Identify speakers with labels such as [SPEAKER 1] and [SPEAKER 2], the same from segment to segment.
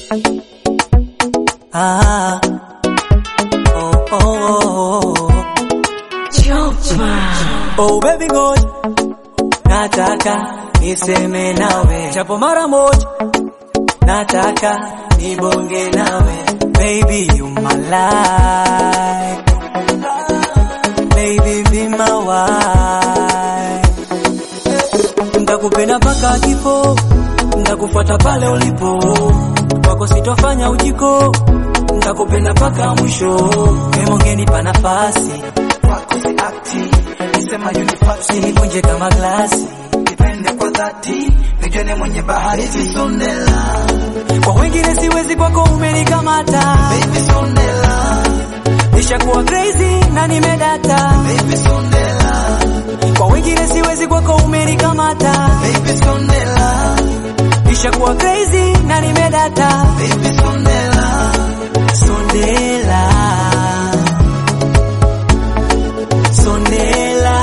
[SPEAKER 1] Ah, oh, oh, oh, oh. Oh baby ngoja, nataka niseme nawe japo mara moja, nataka nibonge nawe baby you my life, baby be my wife, ndakupenda mpaka kifo, ndakufuata pale ulipo, kwako sitofanya ujiko, ndakupenda mpaka mwisho, emongenipa nafasi
[SPEAKER 2] kwako si akti nisema unifasi
[SPEAKER 1] Usinivunje kama glasi,
[SPEAKER 2] nipende kwa dhati nijone mwenye bahari zisondela
[SPEAKER 1] kwa wengine siwezi, kwako umenikamata.
[SPEAKER 2] baby sondela
[SPEAKER 1] Nishakuwa crazy na nimedata,
[SPEAKER 2] baby sondela
[SPEAKER 1] kwa wengine siwezi, kwako umenikamata.
[SPEAKER 2] baby sondela
[SPEAKER 1] Nishakuwa crazy na nimedata,
[SPEAKER 2] baby sondela
[SPEAKER 1] sondela sondela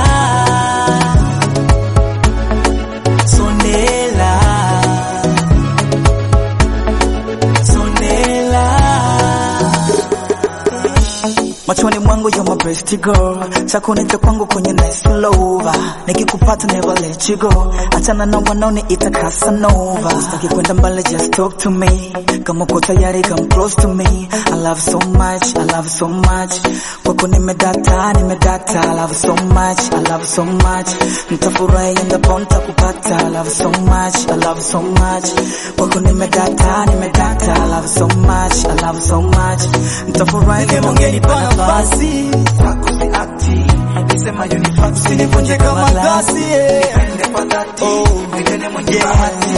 [SPEAKER 1] sondela sondela
[SPEAKER 3] Machoni mwangu you're my best girl, chakunita kwangu kwenye nice lover, nikikupata never let you go, achana na wanaoniita Casanova, sitaki kwenda mbali just talk to me, kama uko tayari come close to me, I love so much, I love so much, kwako nimedata, nimedata, I love so much, I love so much, nitafurahi endapo nitakupata, I love so much, I love so much, kwako nimedata, nimedata, I love so much, I love so much, nitafurahi endapo
[SPEAKER 1] Ungenipa nafasi
[SPEAKER 2] kwako si akti nisema unifasi
[SPEAKER 1] usinivunje kama glasi yeah.
[SPEAKER 2] nipende kwa dhati nijone mwenye bahati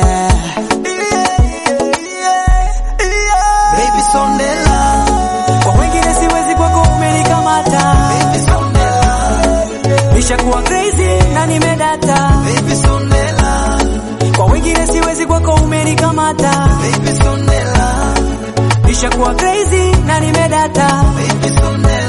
[SPEAKER 2] baby sondela
[SPEAKER 1] Kwa wengine siwezi, kwako umenikamata.
[SPEAKER 2] baby sondela
[SPEAKER 1] Nishakuwa crazy na nimedata,
[SPEAKER 2] baby sondela
[SPEAKER 1] kwa wengine siwezi, kwako umenikamata.
[SPEAKER 2] baby sondela
[SPEAKER 1] Nishakuwa crazy na nimedata,
[SPEAKER 2] baby sondela